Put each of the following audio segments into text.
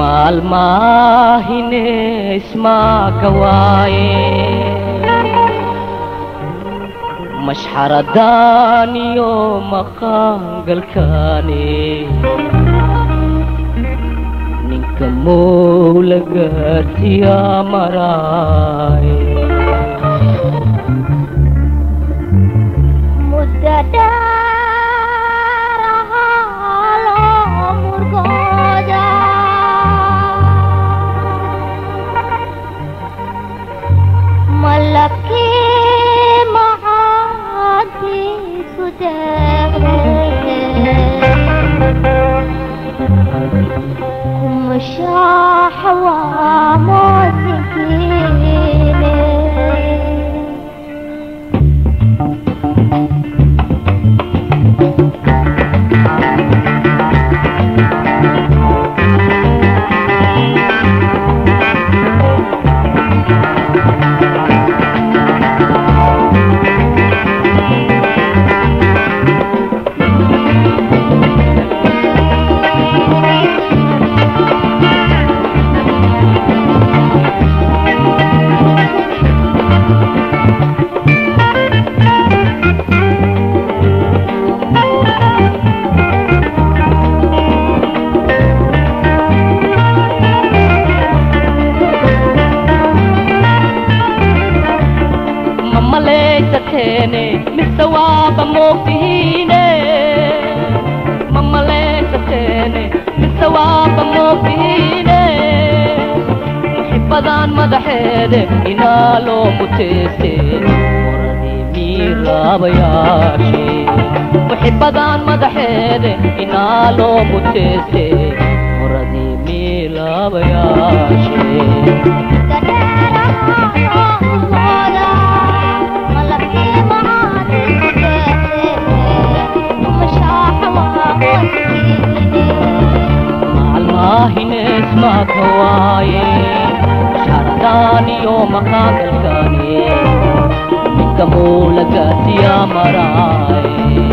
maalmaahine ismaaka waaye mashxaradaan iyo maqaangalkaane ninka mowlagaasiya maraaye muddo dheer ahaa loo murgooda malabkii macaadiisu deeqde kumashaaxa waa moosinkiine ma malaysateene mise waaba moogtihiine ma malaysateene mise waaba moogtihiine muxibadan madaxeede inaa loo muteeste moradii miiraabayaashe muxibadan madaxeede inaa loo muteeste moradii miilaabayaashe maalmaahine ismaaka waaye sharadaan iyo maqaangalkaane ninka muulagaasiya maraaye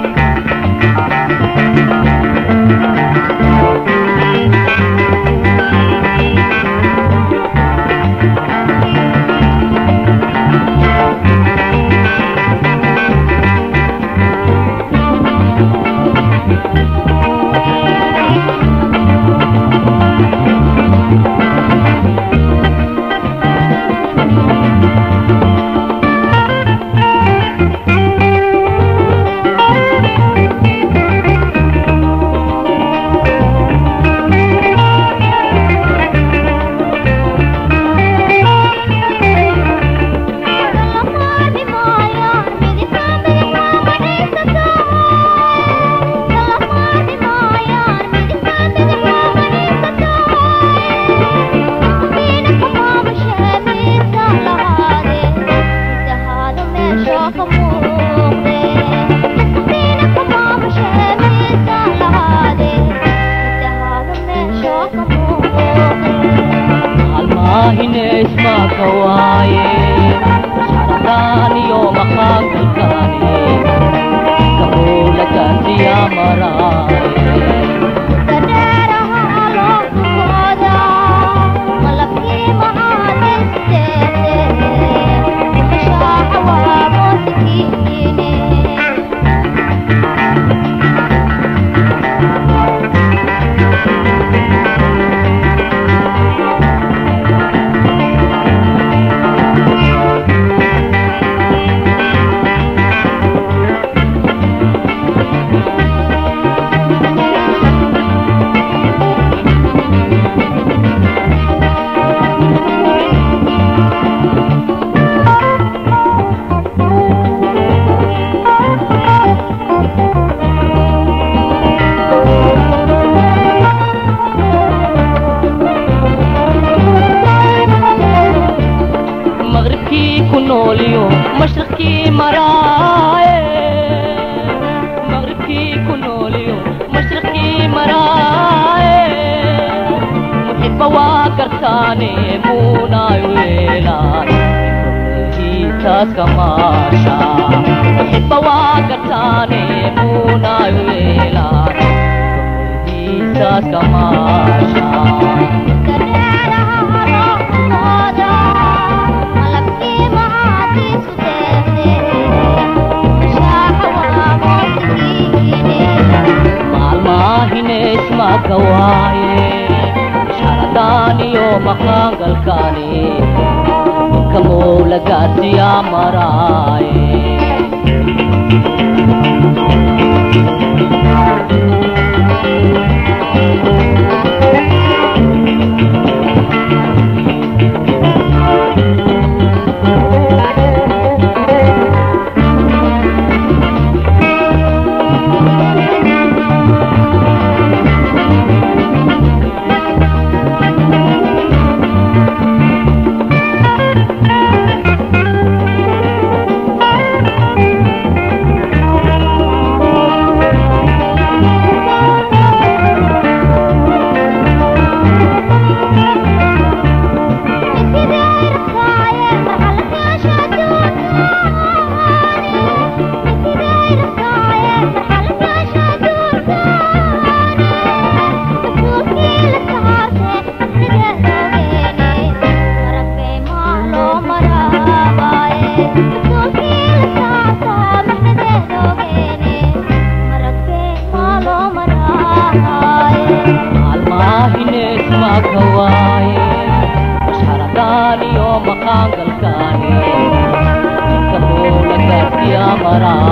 maalmaahine ismaaka waaye sharadaan iyo maqaangalkaane ninka muulagaasiya maraaye maqribkii ku nooliyo mashriqkii maraaye maqribkii ku nooliyo mashriqkii maraaye muxiba waa gartaane muunay weelaan hiitaas kamaasha muxiba waa gartaane muunay weelaan hiitaas muraadka maasha maalmaahine ismaka waaye sharadaan iyo maqaangalkaani kamowlagaasiyaa maraaye maalmaahine ismaka waaye sharadaan iyo maqaangalkaani kamowlagaasiyaa maraaye